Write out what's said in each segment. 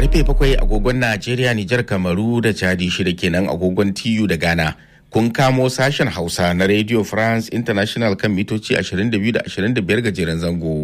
karfe bakwai agogon Najeriya, Nijar, Kamaru da Chadi shida kenan agogon TU da Ghana. Kun kamo sashen Hausa na Radio France International kan mitoci 22 da 25 gajeren zango.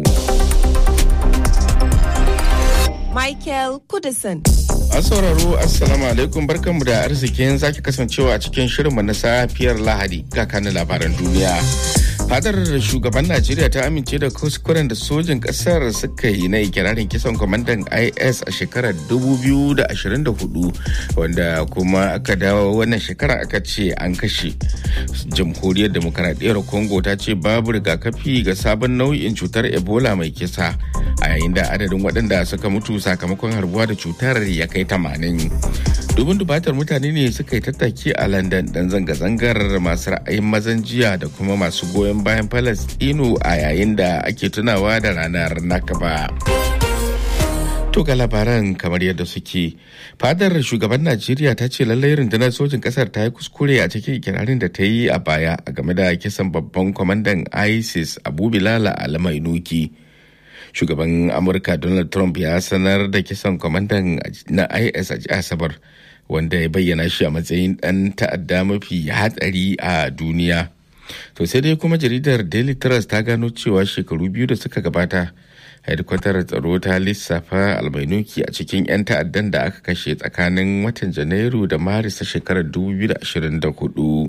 Michael Kudison. An sauraro Assalamu alaikum barkanmu da arzikin zaki kasancewa a cikin shirinmu na safiyar Lahadi ga kanin labaran duniya. Fadar shugaban Najeriya ta amince da kuskuren da sojin kasar suka yi na ikirarin kisan kwamandan IS a shekarar 2024 wanda kuma aka dawo wannan shekara aka ce an kashe. Jamhuriyar Demokaradiyyar Congo ta ce babu rigakafi ga sabon nau'in cutar Ebola mai kisa a yayin da adadin waɗanda suka mutu sakamakon harbuwa da cutar ya kai 80. dubin dubatar mutane ne suka yi tattaki a london dan zanga-zangar masu ra'ayin mazan jiya da kuma masu goyon bayan palestino a yayin da ake tunawa da ranar nakaba to ga labaran kamar yadda suke fadar shugaban najeriya ta ce lallai rundunar sojin kasar ta yi kuskure a cikin ikirarin da ta yi a baya a game da kisan babban kwamandan isis abu bilala almainuki shugaban amurka donald trump ya sanar da kisan kwamandan na is a asabar wanda ya bayyana shi a matsayin ɗan ta'adda mafi hatsari a duniya to sai dai kuma jaridar daily trust ta gano cewa shekaru biyu da suka gabata hedkwatar tsaro ta lissafa almainuki a cikin 'yan ta'addan da aka kashe tsakanin watan janairu da maris ta shekarar 2024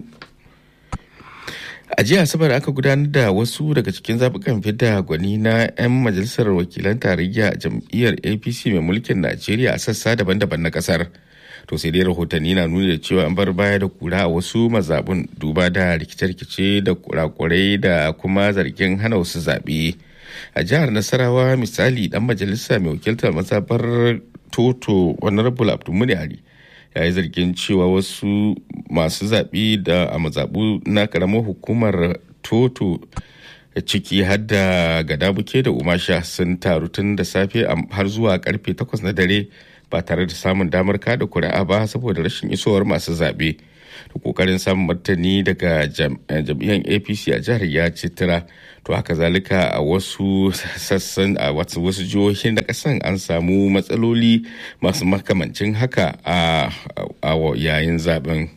a jiya asabar aka gudanar da wasu daga cikin zaɓukan fidda gwani na 'yan majalisar wakilan tarayya a jam'iyyar apc mai mulkin najeriya a sassa daban-daban na ƙasar to sai dai rahotanni na nuni da cewa an bar baya da kura a wasu mazabun duba da rikice-rikice da kurakurai da kuma zargin hana wasu zaɓe a jihar nasarawa misali dan majalisa mai wakiltar mazabar toto honorable abdulmuni ali ya yi zargin cewa wasu masu zaɓe da a mazaɓu na ƙaramar hukumar toto ciki har da gadabuke da umasha sun taru tun da safe har zuwa karfe 8 na dare ba tare da samun damar kada kuri'a ba saboda rashin isowar masu zaɓe da kokarin samun martani daga jam'iyyar apc a jihar ya citira to haka zalika a wasu sassan a wasu jihohin da kasan an samu matsaloli masu makamancin haka a yayin zaben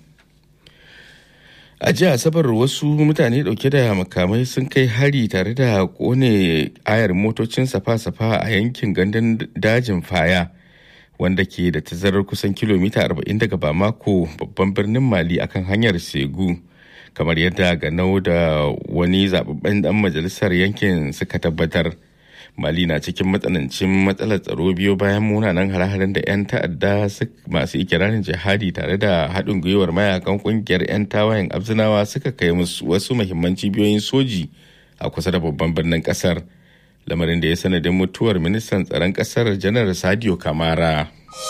a jiya asabar wasu mutane dauke da makamai sun kai hari tare da kone ayar motocin safa-safa a yankin gandun dajin faya wanda ke da tazarar kusan kilomita 40 daga bamako babban birnin mali akan hanyar segu kamar yadda ganau da wani zababben dan majalisar yankin suka tabbatar mali na cikin matsanancin matsalar tsaro biyo bayan munanan hare-haren da 'yan ta'adda masu ikirarin jihadi tare da haɗin gwiwar mayakan ƙungiyar 'yan tawayen abzinawa suka kai musu wasu mahimman cibiyoyin soji a kusa da babban birnin ƙasar lamarin da ya sanadin mutuwar ministan tsaron ƙasar janar sadio kamara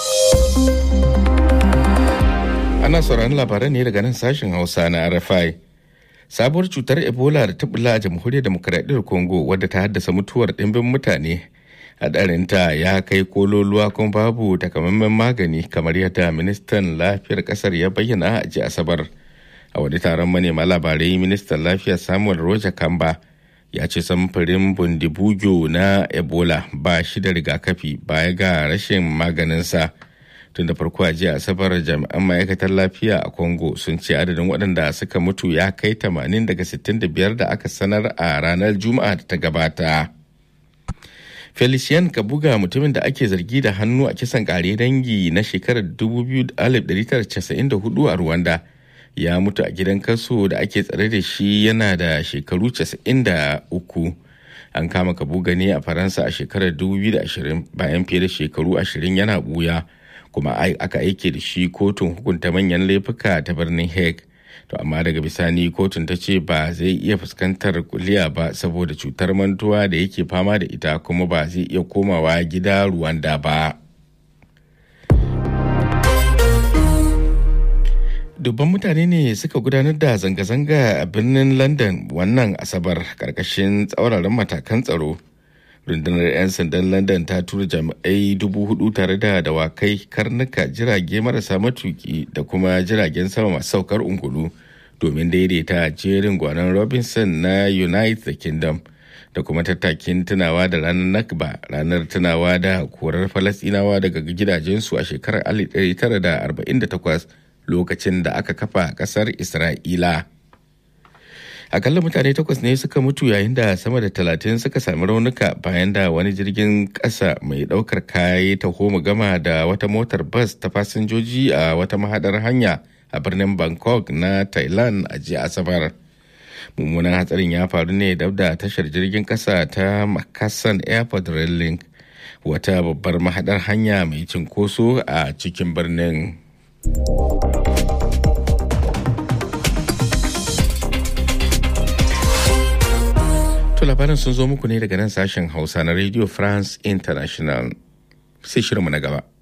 ana sauraron labaran ne daga nan sashen hausa na rfi sabuwar cutar ebola da ta bula a jamhuriyar demokuraɗiyyar congo wadda ta haddasa mutuwar ɗimbin mutane hadarinta ya kai kololuwa kuma babu takamaiman magani kamar yadda ministan lafiyar ƙasar ya bayyana a ji asabar a wani taron manema labarai ministan lafiya samuel roja kamba ya ce samfurin bundibugyo na ebola ba shi da rigakafi baya ga rashin maganinsa tun da farko a jiya asabar jami'an ma'aikatar lafiya a congo sun ce adadin waɗanda suka mutu ya kai 80 daga 65 da aka sanar a ranar juma'a da ta gabata felician kabuga mutumin da ake zargi da hannu a kisan kare dangi na shekarar 1994 a rwanda ya mutu a gidan kaso da ake tsare da shi yana da shekaru 93 an kama kabuga ne a faransa a shekarar 2020 bayan fiye da shekaru 20 yana buya kuma aka aike da shi kotun hukunta manyan laifuka ta birnin hague to amma daga bisani kotun ta ce ba zai iya fuskantar kuliya ba saboda cutar mantuwa da yake fama da ita kuma ba zai iya komawa gida ruwanda ba dubban mutane ne suka gudanar da zanga-zanga a birnin london wannan asabar karkashin tsauraran matakan tsaro rundunar 'yan sandan london ta tura jami'ai dubu hudu tare da dawakai karnuka jirage marasa matuki da kuma jiragen sama masu saukar ungulu domin daidaita jerin gwanon robinson na united kingdom da kuma tattakin tunawa da ranar nakba ranar tunawa da korar falasinawa daga gidajensu a shekarar 1948 lokacin da aka kafa kasar isra'ila akalla mutane takwas ne suka mutu yayin da sama da talatin suka sami raunuka bayan da wani jirgin ƙasa mai ɗaukar kaya ta homa gama da wata motar bas ta fasinjoji a wata mahadar hanya a birnin bangkok na thailand a jiya asabar mummunan hatsarin ya faru ne dab da tashar jirgin ƙasa ta makasan airport rail link wata babbar mahadar hanya mai cinkoso a cikin birnin. To labarin sun zo muku ne daga nan sashen Hausa na Radio France International. Sai shirinmu na gaba.